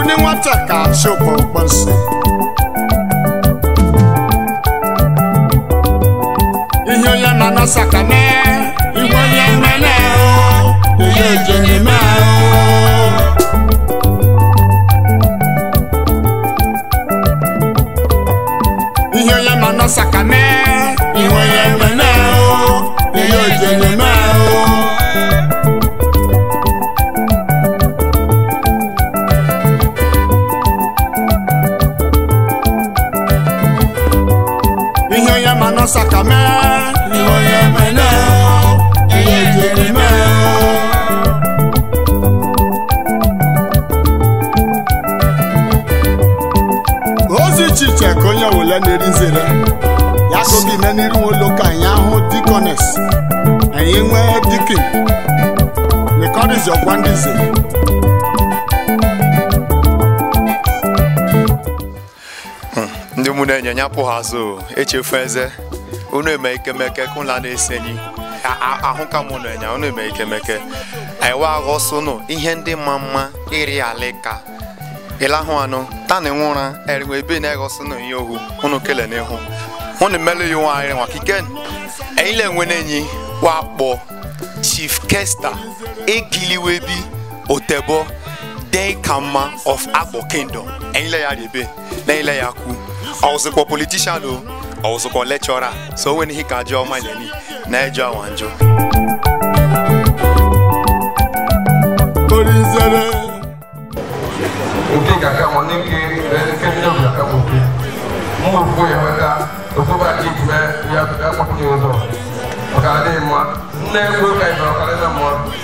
ní nwata ka achụpụ mkpọnsị ihe onye ma nọsa ka mee ihe onye mmene o ihe ejere mee o ihe onye ma nọsa ka mee ihe onye mmene o ihe ejere mee o ihe onye ma nọsa ka mee ihe onye mene o ihe ejere mee o ozi chiche ka onye wele na-eri nzere ya ka oge ime n'iru nwe ka anyị ahụ dikones anyị nwee dikin nekọrizi ọgwa ndị nzere ndị mụ na-enye nya pụ ha azụ echefu eze unu eme ikemeke kụla na-esenyi A- a- ahụ ka mụ na enya unu eme ikemeke aiwa aghọsụnụ ihe ndị ma mma iri alika ịlahụ anụ tani nwụra eriwe ebe na-eghọsụnụ ihe ohu unu kele n'ihu unu melu ya nwaanyị nwa kiken anyị le-enwe n'enyi wakpo chief kesta egiliwebi otebo deikama of agbo kingdom ẹ̀yin lẹ́yà rèébé lẹ́yìn lẹ́yà kú ọ̀sùnkọ̀ politician o ọ̀sùnkọ̀ lecturer so wẹ́n ní ká jẹ́ ọmọ ilẹ̀ ní n'ẹjọ́ àwọn àjọ. orí nzere nke kaka mo ni ke ke ni o kaka mo ke mo fo ya wata o so ba ji me ya ya mo ni o so o ka de mo ne ko ka ba o ka le na mo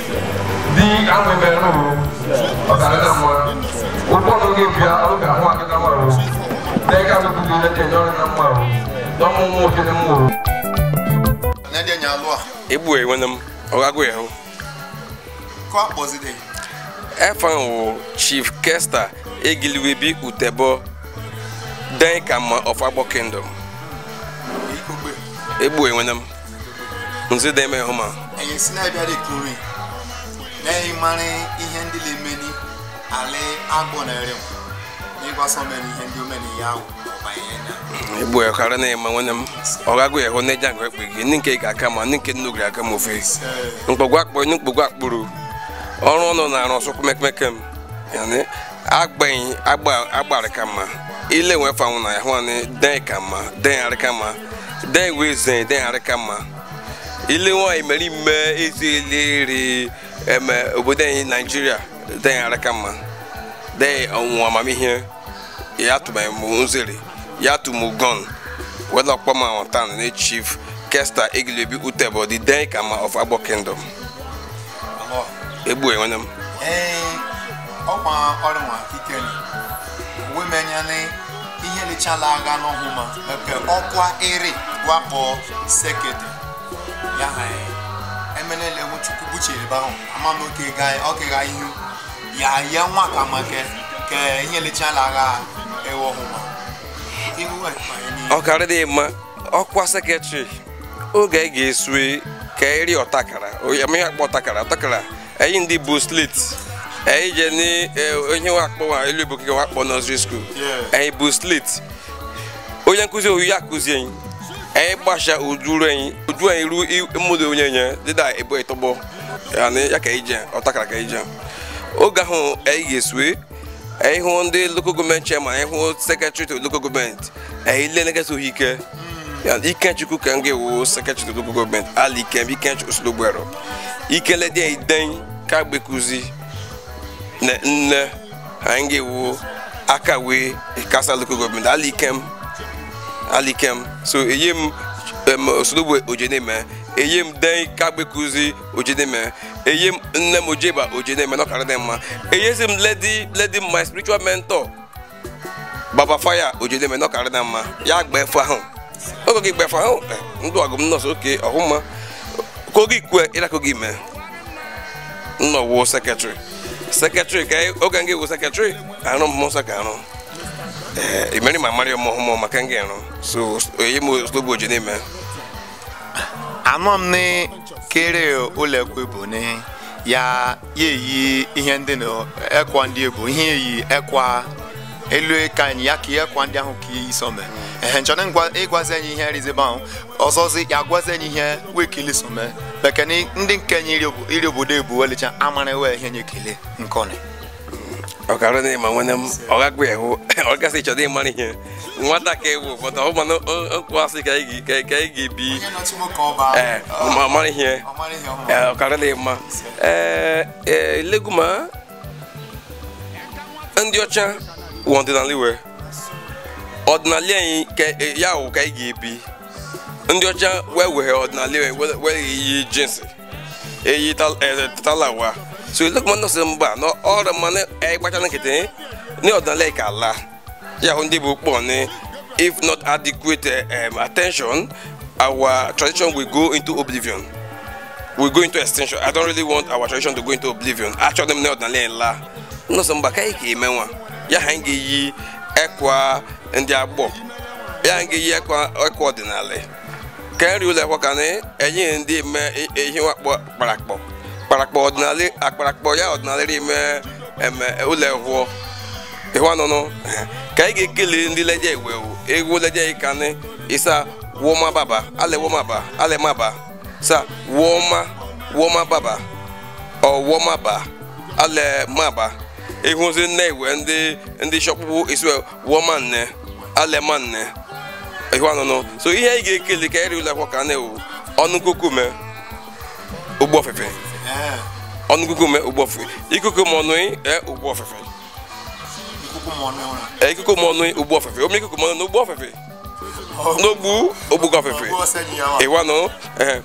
di an me be no o ka le na mo o ko no ke bia o ka ho akita mo o de ka mo ku de de no na mo o do mo mo ke ne mo o n'ẹdí ẹ̀yìn alọ́ à egbu enwene m ọgagụ ya hụ kọ́ àpọ̀zídé efan wụ chief kesta egiliwebi utebo den kama of agbo kingdom ìkógbè egbu enwene m nzi den me hụ ma ẹ̀yìn sí náà bíi kúrò lẹ́yìn mmarin ihe ndị na-emeni alẹ́ agbọ̀ na ẹ̀rẹ̀ n'ịgbasa omeni ihe ndị omeni ya ahụ ọba ihe nya egbu ya karịa na ema nwene m ọgagụ ya hụ na eji agụ ekpe gị ndị nke ga aka ma ndị nke nnugiri aka m ofe mkpọgwa akpọ ndị mkpọgwa akpụrụ ọrụ ọnụ na-arụ ọsọ kumekemeke m yani agbanyi agba agbara ka mma ile nwe fanwụ na ya hụ ni den ka mma den arị ka mma den wee zen den arị ka mma ile nwaanyị mere ime ezi eleri eme obodo anyị naijiria den arị ka mma den ọnwụnwa amamihe ya tụmanye m nzere ya tụmụ gon wela ọkpọ ma ọtan na chief kesta egilebi utebo the den kama of agbo kingdom alọ́ egbu enwene m ee ọkwa ọrụ nwa ikeli wemenya ihe lechala agha n'ọhụ ma nke ọkwa ere wakpo sekete ya ha emenele hụ chukwu buchere ba ahụ ama m oke ga oke ga ihu ya ya nwa ka make ke ihe lechala agha ewe ọhụ ma ihu ekpanye n'ihu ọkara dị mma ọkwa sekretrị oge anyị ga-esue ka eri ọtakara amaghị akpọ ọtakara ọtakara anyị ndị bụ slit anyị je ni eh, onye wakpọ nwa elu igbo kike wakpọ nọzri skuul Yeah. anyị bụ slit onye nkụzi oyi ya akụzi anyị anyị gbasha ojuru anyị oju anyị ru mmadụ onye nye dịda ebo ịtọgbọ yani ya ka anyị je ọtakara ka anyị je oge ahụ anyị ga-esue anyị hụ ndị local gọọmenti chairman anyị hụ sekretary to local gọọmenti anyị lee nekesa ohike ya ikechukwu ka m ga-ewu sekretary to local gọọmenti ala ikem ikechukwu osologbero ikele dị anyị den ka gbekuzi na nne anyị ga-ewu aka wee kasa local gọọmenti ala ikem ala ikem so eyi m em, osologbo ojeneme eyi m den ka gbekuzi ojeneme eyi m nne m ojeba ojeneme n'ọkara dị mma eyezi m lady lady my spiritual mentor baba fire ojeneme n'ọkara dị mma ya gba efu ahụ oge gị gba efu ahụ eh, ndụ ọgụ m nọọsụ oke ọhụma ka oge ikwe ịrakọ gị mee nnọwo sekretrị sekretrị ka anyị- oge m ga-ewu sekretrị arụ m nsọ ka arụ ee imeri ma mara ọmụ ọhụmụ maka m ga-arụ so eyi m osologbo ojeneme anọ m ni kere ụlọekwe bụ ni ya ya eyi ihe ndị na ekwa ndị ebu ihe eyi ekwa elu ka anyị ya ka ihe ekwa ndị ahụ ka ihe isome ehe nchọrọ ngwa ịgwazi anyị ihe rizebe ahụ ọzọzi ya gwazi anyị ihe wekili some bekee ndị nke nye iri obo- iri obodo ebu welicha amara we ihe nye kele nkọni ọkara na ịma nwanne m ọ gakwa ehu ọ gasị ịchọrọ ịmara ihe nwata ka ewu pụta ọ mana okwu asị ka anyị ga- ka anyị ga-ebi ee ma mara ihe ee ọkara na ịma ee ee leguma ndị ọcha wụ ọdịnala iwe ọdịnala anyị ka e- ya wụ ka anyị ga-ebi ndị ọcha wee were ọdịnala iwe were- were iyi jinsi eyi tal- eh, talawa so leguma nọ sị mba na ọrụ mmanụ ịkpacha nkịtị ní ọdịnala ka ala ya hụ ndị bụ kpọ ni if not adequate um, attention our tradition will go into oblivion will go into extinction i don't really want our tradition to go into oblivion achọrọ m na ọdịnala la nnọsọ mba ka anyị ga-eme nwa ya ha anyị ga-eyi ekwa ndị agbọ ya anyị ga-eyi ekwa ekwa ọdịnala ka nri ụlọ ekwa ka na enye ndị eme ihe wakpọ kparakpọ kparakpọ ọdịnala akparakpọ ya ọdịnala ime eme ụlọ ehụọ ịhụ anụnụ ka anyị ga-ekele ndị leje ewewu egwu leje ikani isa woma baba ale woma ba ale maba sa woma woma baba ọ woma ba ale maba ịhụzi nne iwe ndị ndị shọkpụkpụ isi woma nne ale ma nne ịhụ anụnụ so ihe anyị ga-ekele ka eri ụlọ akwụkwọ ka na-ewu ọnụ kukume ụgbọ ofefe ọnụ kukume ụgbọ ofefe ikuku ma ọnụ e ụgbọ ofefe Ee, ikuku ma ọnụ ụgbọ ofefe ome ikuku ma ọnụ n'ụgbọ ofefe n'ogbu ogbugo ofefe ịwa nọ ehe.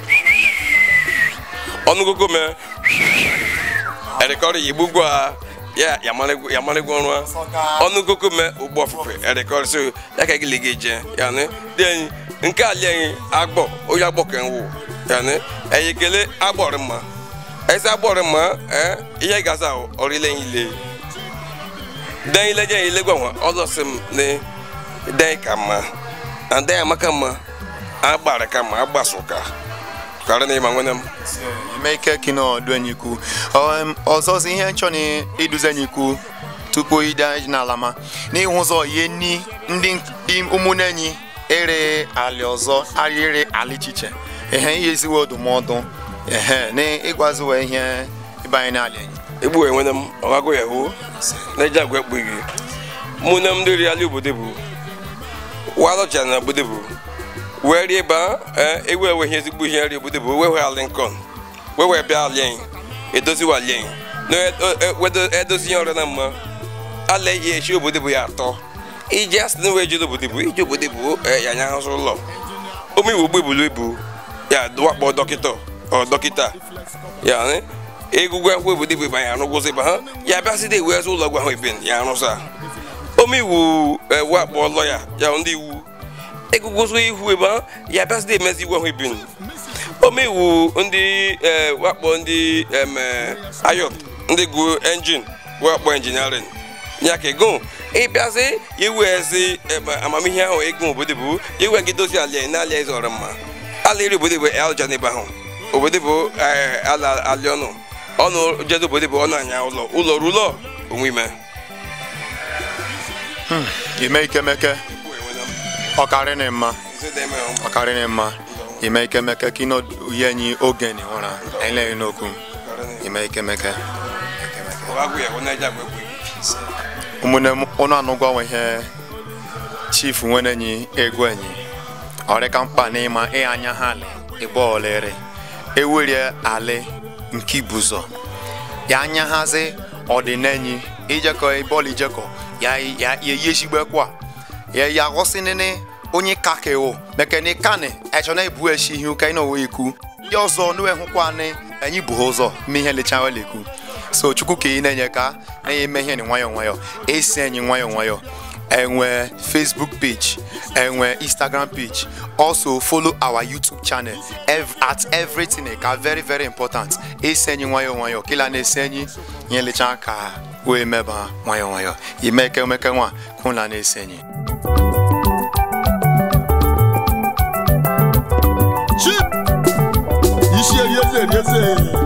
ọnụ kukume erikọrị igbugbo a ya yamarịgwo ọrụ a ọnụ kukume ụgbọ ofefe erikọrị so ya ka gịlị gị je ya ni dị anyị nke ali anyị agbọ onye agbọ ka nwụ ya ni eyi kele agbọrị mma esi agbọrị mma ee ihe gaza ọrịle ile dan ile je ile gwa nwa ọzọ sị m ne dan ka mma na dan amaka mma agbara ka mma agbaso ka karị na ịma nwene m ime ike kino ọdụ enyi ikwu Ọ- ọzọzi ihe nchọ na iduzi enyi ikwu tupu ide anyị n'ala ma n'ihu ụzọ ihe ni ndị ndị ụmụnne enyi ere ali ọzọ arịrị alichiche ehe ihe eziwo ndụmọdụ ehe na ịgwaziwe ihe ịbanye n'ala enyi egbu enwene m ọgago ya hụ na eji agwa ekpughi mụ na m ndị ri ala obodo bụ walọcha na obodo bụ wee rie ba ewu ewe ihe ezigbo ihe nri obodo bụ wewe ala nkọn wewe bịa ala anyị edoziwa ala anyị na wedo edozi ihe ọrịa na mma ala eji echi obodo bụ ya atọ iji asị na wee jide obodo bụ iji obodo bụ eh, ya anya ahụzụ ụlọ ome iwu gbebulu ibu ya wakpọ dọkịta ọ dọkịta ya ni egwugwu akwụkwọ obodo bụ banye arụgwụzi ba ha ya bịasịda ewu eze ụlọ ọgwụ ahụ ebe ya arụsa ome iwu ewu akpọ lọya ya ndị iwu egwugwụzi ihu ebe ha ya bịasịda emezi iwu ahụ ebe ome iwu ndị eh, wakpọ ndị eme ayọt ndị gụ enjin wakpọ enjiniarin ya ka ego ịbịazi iwu ezi ebe amamihe ahụ ego obodo bụ iwe gị dozie ala na ala eze ọrụ mma ala iri obodo bụ elja n'ebe ahụ obodo bụ eh, ala ali ọnụ ọnụ jedo obodo bụ ọnụ anya ụlọ ụlọ rulo onwe ime ime ikemeke ọkarị na mma ọkarị na mma ime ikemeke kino uye enyi oge ni ụra anyị leghị n'okwu ime ikemeke ụmụnne m ụnụ anụgwanwe ihe chief nwere enyi egwu enyi ọrịka mkpa n'ịma ị anya ha alị ịgba olere ewerie alị nke ibuzọ ya anya hazi ọdịnenyi ijekọ ibọọlụ ijekọ ya ya ya yesigbekwa ya ya ghọsịnịnị onye kakewo mekene kani echọna ebu eshi ihe ụka ịnọ wee ikwu ndị ọzọ n'uwe hụkwanị anyị bụ ha ụzọ ime ihe lecha wele ekwu so chukwu ka ị na-enye ka na-enye ime ihe ni nwayọ nwayọ esi enyi nwayọ nwayọ enwe facebook page enwe instagram page also follow our youtube channel ev at everything ka very very important esi enyi nwayọ nwayọ kila na-esi enyi ihe lecha ka wee meba nwayọ nwayọ ime ekemeke nwa kwụla na-esi enyi Chip! Isi erieze erieze.